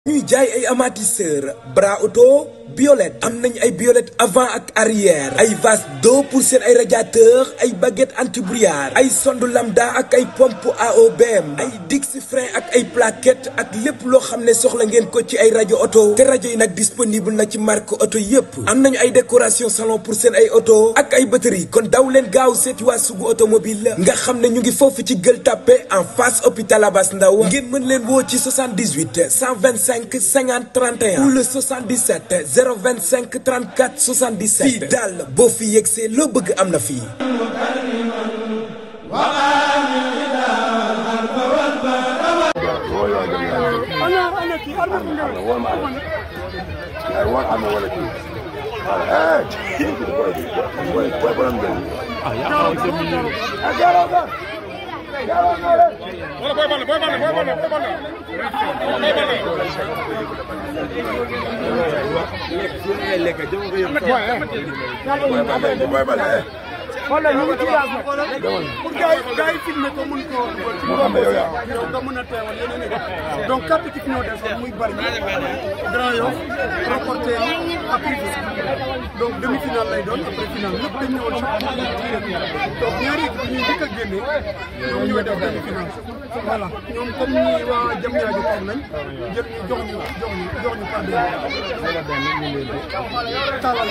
ñuy jaay ay amortisseur bras auto biolette am nañ ay biolette avant ak arrière ay vase d'eau pour seen ay radiateur ay baguette anti-brouillard ay sonde lambda ak ay pompe AOBM ay dix frein ak ay plaquette ak lépp loo xam ne soxla ngeen ko ci ay rajo auto te rajo yi nag disponible na ci marque auto yépp am nañu ay décoration salon pour seen ay auto ak ay batterie kon daw leen gaaw seeti waa sugu automobile nga xam ne ñu ngi foofu ci Gueule Tapée en face hôpital Abass Ndao ngeen mën leen woo ci 78 125 50 31 ou le 77 025 34 77 fii daal boo fi yegsee loo bëgg am na fii wala ñu ngi ci yaas nag pour gars yi gars yi filmé ko mun ko yow nga mën a teewal yeneen i donc quatre équipes ñoo desoon muy bari Grand Yoff reporter yi ak Rufisque donc demi finale lay doon après finale lépp dañ ñëwoon chaque donc ñaari équipe ñuy njëkk a génne ñoom ñooy def demi finale voilà ñoom comme ñi waa jam ñaajo toog nañ jël ñu jox ñu jox ñu jox ñu kàddu yi talal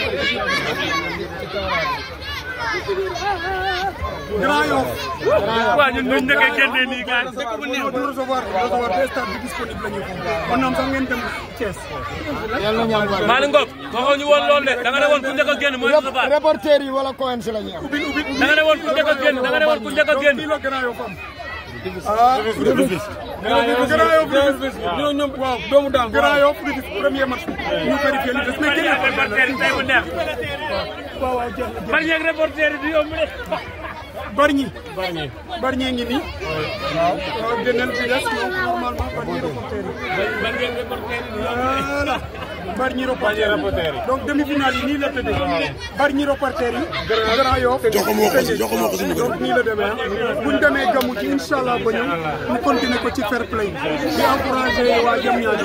Grand Yoff. waaw ñun ñun njëkk a génnee nii gars yi. non du recevoir recevoir des stades bi disponible la ñu ko. mën naa am sax ngeen dem Thiès. Malick Ngom waxoo ñu woon loolu de da nga ne woon ku njëkk a génn mooy recevoir. reporter yi wala coins la ñu am. ubbi ubbi da nga ne woon ku njëkk a génn da nga ne woon ku njëkk a génn. fii la Grand Yoff am. ah Grand Yoff ñoo ñoom waaw doomu daal Grand Yoff di premier match ñu vérifié li des mais Bari ak reporter yi tey bu neex. waaw waaw jeex na Bari ak reporter yi du yomb de. Bargny Bargny ngi nii waaw waaw génneel bi des donc normalement Bargny reporter yi Bari ak reporter yi du yomb voilà Bargny reporter yi donc demi-finale yi nii la tëddee Bargny reporter yi Grand Yoff joxuma ko si joxuma ko si micro donc nii la demee ah bu ñu demee gamu ci incha allah ba ñëw ñu continuer ko ci fair play di encouragé waa jëm ñaajo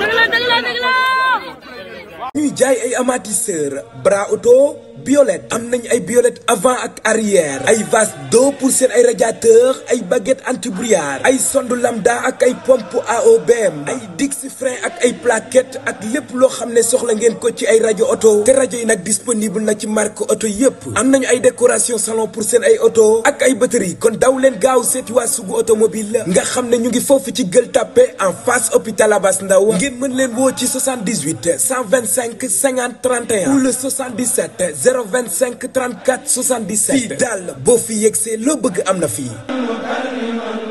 ñuy jaay ay amortisseur bras auto biolette am nañ ay biolette avant ak arrière ay vase d'eau pour seen ay radiateur ay baguette anti-brouillard ay sonde lambda ak ay pompe AOBM ay dix frein ak ay plaquette ak lépp loo xam ne soxla ngeen ko ci ay rajo auto te rajo yi nag disponible na ci marque auto yépp am nañu ay décoration salon pour seen ay auto ak ay batterie kon daw leen gaaw seeti waa sugu automobile nga xam ne ñu ngi foofu ci Gueule Tapée en face hôpital Abass Ndao ngeen mën leen woo ci 78 125 50 31 ou le 77 025 34 77 fii daal boo fi yegsee loo bëgg am na fii